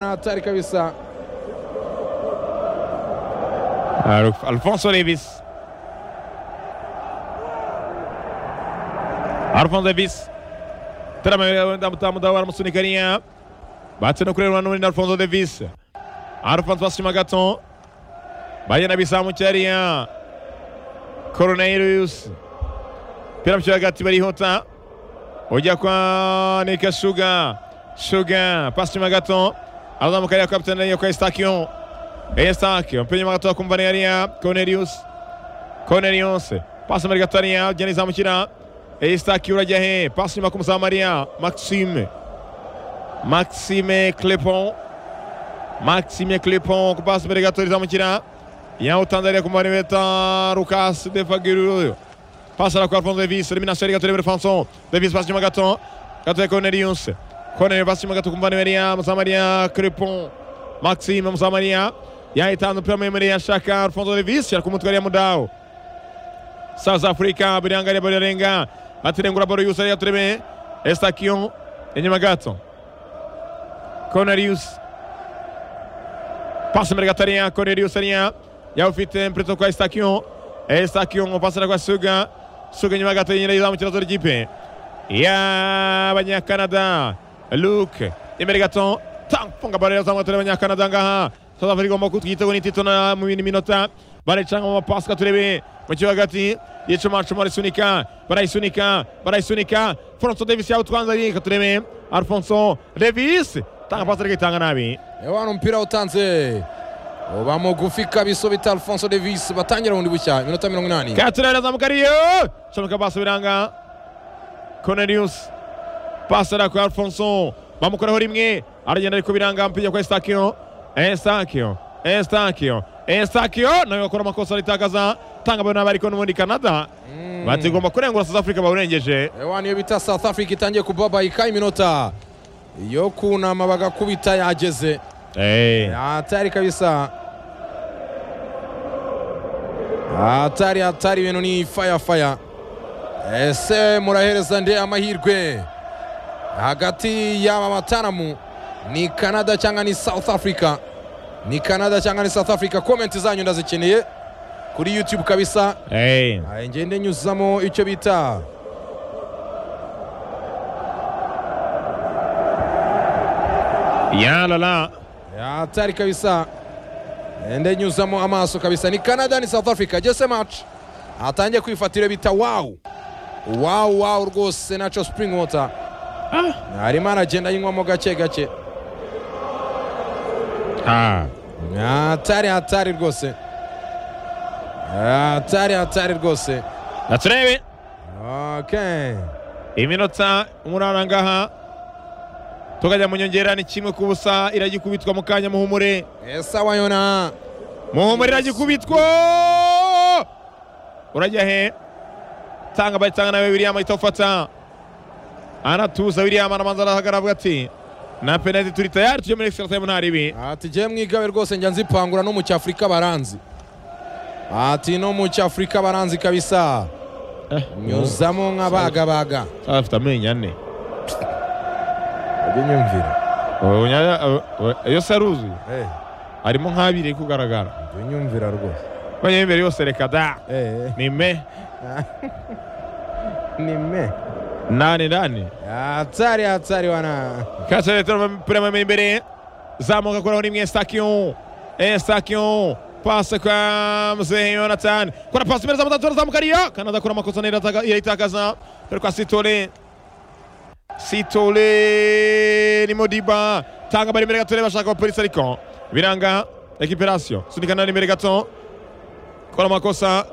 hatari kabisa. Aruf Alfonso Davis. Alfonso Davis. Turamutambudawara musunikaniya batsinda kureba n'ubundi Alfonso Davis. Alfonso bashima gato. Bagenda bisamu cyariya. Cornelius. Pira mshya hagati barihota. Ujya kwa Nika Sugar. Sugar pasima gato. Azamukarira kwa kapitani kwa Estakion. Estaque, mpenye magatoa kumvaniraria Cornelius. Cornelius, passa muri gatoya Jenny zamushyira. Estaque urajya he? Passa nyuma kumusamaria Maxime. Maxime Clepon. Maxime Clepon kupasa muri gatoya zamushyira. Yawutanzaniya kumaribeta Lucas Defagiruyo. Passa na kwa Alfonso Davis, elimination ya gatoya muri Fanson. Davis passa nyuma gato. Gatoya Cornelius. Cornelius passa nyuma gato kumvaniraria Musamaria Clepon. Maxime Muzamania yahitana umupira muremure yashaka Alfonso Davis ari kumutwaria mudao South Africa biriangalia bari renga atirengura baro yusari yatureme Estakion enyuma gato Cornelius passa mbere gataria Cornelius aria yaufite mpreto kwa Estakion Estakion pasara kwa Suga Suga enyuma gato yinyiza mu kirazo ry'ipe y'abanyakanada Luke imbere gato tanfunga bari yazamuye abanyakanada ngaha South Africa igomba kutwitego n'itito na mu bindi minota barayicanga mu mapasi katurebe mu kibuga hagati yicumacuma arisunika barayisunika barayisunika Alfonso Davis yawutwanze ari katurebe Alfonso Davis tanga pasi ariko itanga nabi Ewana umupira utanze uba mugufi kabisa bita Alfonso Davis batangira bundi bushya iminota mirongo inani. Katurebe arazamuka ariyo shomeka pasi biranga Cornelius pasi ara kwa Alfonso bamukoraho rimwe aragenda ariko biranga mpiga kwa Estakio Estakio Estakio Estakio nawe akora amakosa aritagaza tanga bano abariko n'ubundi Canada batigomba kurengura South Africa bawurengeje Ewana iyo bita South Africa itangiye kubabaika iminota yo kunama bagakubita yageze eh hatari kabisa. Hatari hatari ibintu ni fire fire. Ese murahereza nde amahirwe hagati y'aba bataramu ni Canada cyangwa ni South Africa? Ni Canada cyangwa ni South Africa? Komenti zanyu ndazikeneye kuri YouTube kabisa. eh Ah, Ngende nyuzamo icyo bita ya la la hatari kabisa. Ngende nyuzamo amaso kabisa. Ni Canada ni South Africa. Jesse match atangiye kwifatira bita wow. Wow wow rwose Nacho Spring Water. Arimo aragenda yinywamo gake gake. ah Hatari hatari rwose. Hatari hatari rwose. naturebe Okay. iminota umunana ngaha tukajya mu nyongera ni kimwe ku busa iragikubitwa mu kanya muhumure Esa wayona. muhumure iragikubitwa urajya he tanga bayitanga nawe william ahita ufata aratuza william aramanza arahagarara avuga ati na penaliti turi tayari tujye muri extra time nta ribi Ati je mwigabe rwose njya nzipangura no mu cyafurika baranzi. Ati no mu cyafurika baranzi kabisa. Nyuzamo nk'abagabaga. afite amenyo ane Ujye nyumvira. yose aruzuye Eh, arimo nk'abiri kugaragara ujye nyumvira rwose. Kwenye imbere yose reka da Eh, ni me ni me. nane nane Hatari hatari wana. Kasere turama imbere zamuka kuri rimwe Estakion Estakion pasa kwa mzee Jonathan kuna pasi mbele za mtatu anazamuka ria Kanada kuna makosa na irataka- ilaitakaza Pero kwa Sitole Sitole ni Modiba tanga bari imbere gatore bashaka polisi ariko biranga recuperation sunikana imbere gato kora makosa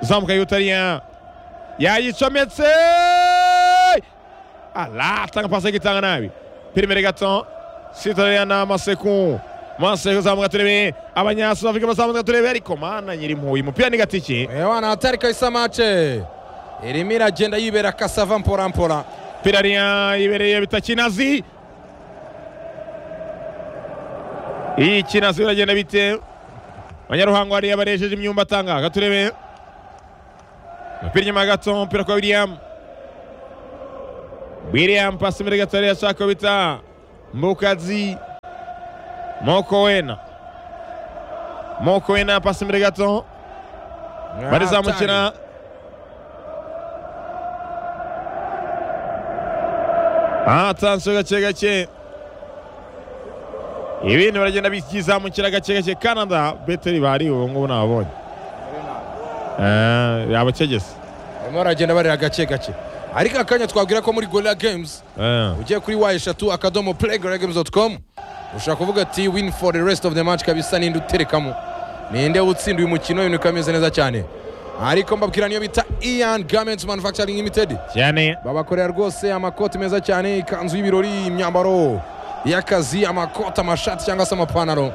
zamuka yutaria yayicometse ala tanga pasi igitanga nabi pirimere gato sitoreyana maseku maseku zamuka turebe abanyasudafurika bazamuka turebe ariko mana nyiri impuyi umupira ni gatiki Ewana hatari kabisa mace. Irimo iragenda yibera kasava mpora mpora. pira riya ibereye bita kinazi iyi kinazi biragenda bite abanyaruhango hariya baresheje imyumba atanga gaturebe umupira inyuma gato umupira kwa william william pasi imbere gato hariya ashaka bita mbukazi moko wena moko wena pasi imbere gato barizamukira atanzwe gake gake ibintu baragenda byizamukira gake gake canada beteri bari ubu ngubu nababonye Eh, abacegese barimo baragenda barira gake gake ariko akanya twabwira ko muri gorilla games Eh, ugiye kuri wa eshatu akadomo playgoragames.com ushobora kuvuga ati win for the rest of the match kabisa ninde uterekamo ninde utsinda uyu mukino ibintu bikameze neza cyane ariko mbabwira niyo bita ian garments manufacturing limited cyane babakorera rwose amakoti meza cyane ikanzu y'ibirori imyambaro y'akazi amakoti amashati cyangwa se amapantaro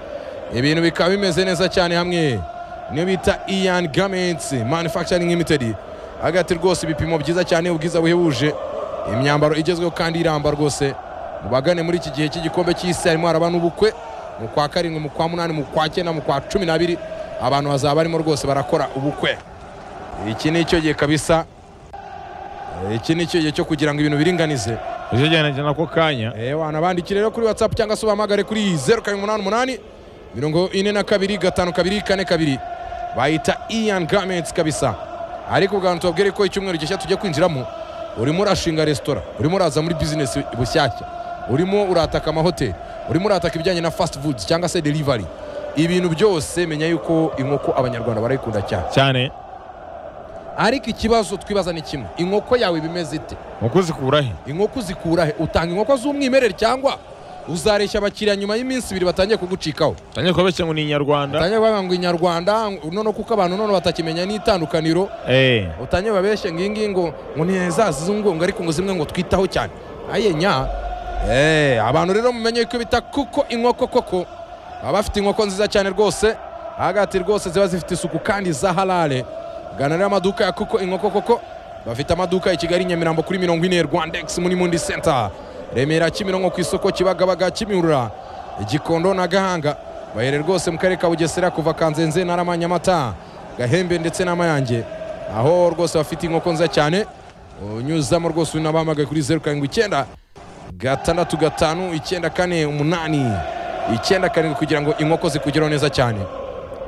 ibintu bikaba bimeze neza cyane hamwe niyo bita ian garments manufacturing limited hagati rwose ibipimo byiza cyane ubwiza buhebuje imyambaro igezweho kandi iramba rwose mubagane muri iki gihe cy'igikombe cy'isi harimo haraba n'ubukwe mu kwa karindwi mu kwa munani mu kwa cyenda mu kwa cumi n'abiri abantu bazaba barimo rwose barakora ubukwe iki ni cyo gihe kabisa iki ni cyo gihe cyo kugira ngo ibintu biringanize nicyo cyane cyane ako kanya Eh, wanabandikire rero kuri whatsapp cyangwa se ubahamagare kuri zeru karindwi umunani umunani mirongo ine na kabiri gatanu kabiri kane kabiri bayita ian garments kabisa ariko ubwantu tubabwire ko icyumweru gishya tujya kwinjiramo urimo urashinga resitora urimo uraza muri bizinesi bushyashya urimo urataka amahoteli urimo urataka ibijyanye na fast foods cyangwa se delivery ibintu byose menya yuko inkoko abanyarwanda barayikunda cyane cyane ariko ikibazo twibaza ni kimwe inkoko yawe bimeze ite mukuzikura he inkoko uzikura he utanga inkoko z'umwimerere cyangwa uzareshya abakiriya nyuma y'iminsi ibiri batangiye kugucikaho tangiye kubeshya ngo ni inyarwanda batangiye kuvuga ngo inyarwanda none kuko abantu none batakimenya n'itandukaniro eh utangiye babeshye ngo iyi ngiyi ngo ngo ni za zizungunga ariko ngo zimwe ngo twitaho cyane aye nya Eh, abantu rero mumenye ko bita kuko inkoko koko baba bafite inkoko nziza cyane rwose hagati rwose ziba zifite isuku kandi za halale gana rero amaduka ya kuko inkoko koko bafite amaduka i kigali nyamirambo kuri mirongo ine rwandex muri mundi center remera kimironko ku isoko kibagabaga kimihurura igikondo na gahanga bahere rwose mu karere ka bugesera kuva kanzenze narama nyamata gahembe ndetse n'amayange aho rwose bafite inkoko nziza cyane unyuzamo rwose unabahamagaye kuri zeru karindwi icyenda gatandatu gatanu icyenda kane umunani icyenda karindwi kugira ngo inkoko zikugereho neza cyane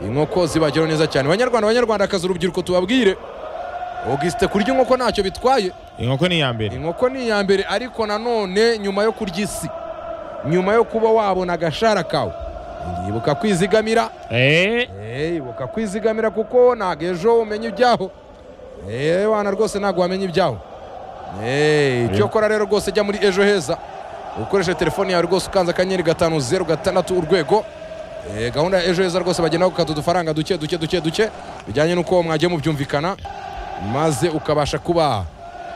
inkoko zibageraho neza cyane banyarwanda banyarwanda kazi urubyiruko tubabwire ugisite kurya inkoko ntacyo bitwaye inkoko ni iya mbere inkoko ni iya mbere ariko nanone nyuma yo kurya isi nyuma yo kuba wabona agashara kawe ibuka kwizigamira eh Eh, ibuka kwizigamira kuko ntabwo ejo umenya ibyaho Eh, wana rwose ntabwo wamenya ibyaho Eh, icyo kora rero rwose jya muri ejo heza ukoresha telefone yawe rwose ukanze akanyenyeri gatanu zeru gatandatu urwego Eh, gahunda ya ejo heza rwose bagenda gukata udufaranga duke duke duke duke bijyanye n'uko mwagiye mubyumvikana maze ukabasha kuba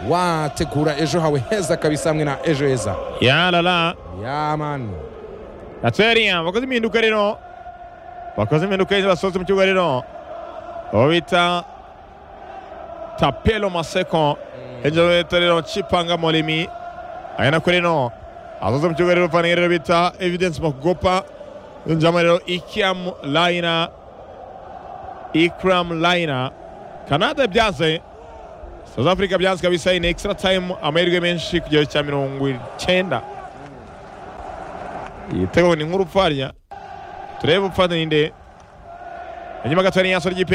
wategura ejo hawe heza kabisa hamwe na ejo heza yarara yamani atweriya bakoze impinduka rero bakoze impinduka rero basohotse mu kibuga rero uwo bita tapelo maseko hejuru leta rero cipanga molimi ari nako rero asohotse mu kibuga rero paniye rero bita evidence makugopa yinjiramo rero ikiam layina ikram layina kanada byanze south africa byanze kabisa ni extra time amahirwe menshi ku kigero cya mirongo icyenda igitego ni nk'urupfarya turebe upfa ninde inyuma gato hari inyaswa ry'ipe